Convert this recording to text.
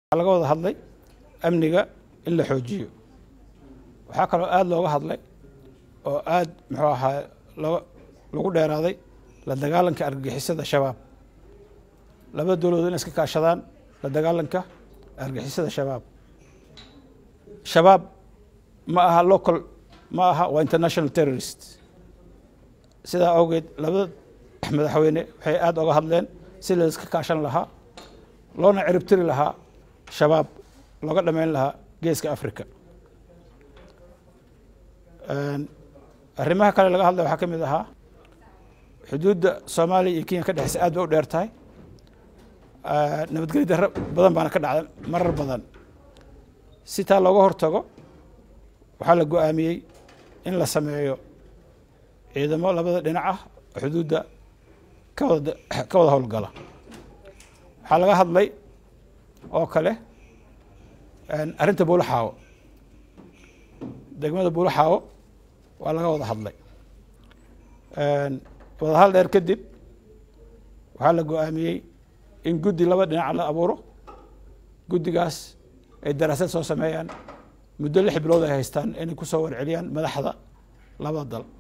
laga wada hadlay amniga in la xoojiyo waxaa kaloo aada looga hadlay oo aada muxuu ahaa loo lagu dheeraaday la dagaalanka argagixisada shabaab labada dowladood in iska kaashadaan la dagaalanka argagixisada shabaab shabaab ma aha local ma aha waa international terrorist sidaa awgeed labada madaxweyne waxay aada oga hadleen si la iska kaashan lahaa loona ciribtiri lahaa shabaab looga dhameyn lahaa geeska africa arrimaha kale laga hadlay waxaa ka mid ahaa xuduudda soomaaliya iyo kenya ka dhexeysa aad bay u dheer tahay nabadgelyo darro badan baana ka dhacda marar badan si taa looga hortago waxaa la go-aamiyey in la sameeyo ciidamo labada dhinac ah xuduudda ka wada ka wada howlgala waxaa laga hadlay oo kale arrinta buulaxaawo degmada buulaxaawo waa laga wada hadlay wadahal dheer kadib waxaa la go-aamiyey in guddi laba dhinac la abuuro guddigaas ay daraasad soo sameeyaan muddo lix bilood ay haystaan inay kusoo warceliyaan madaxda labada dal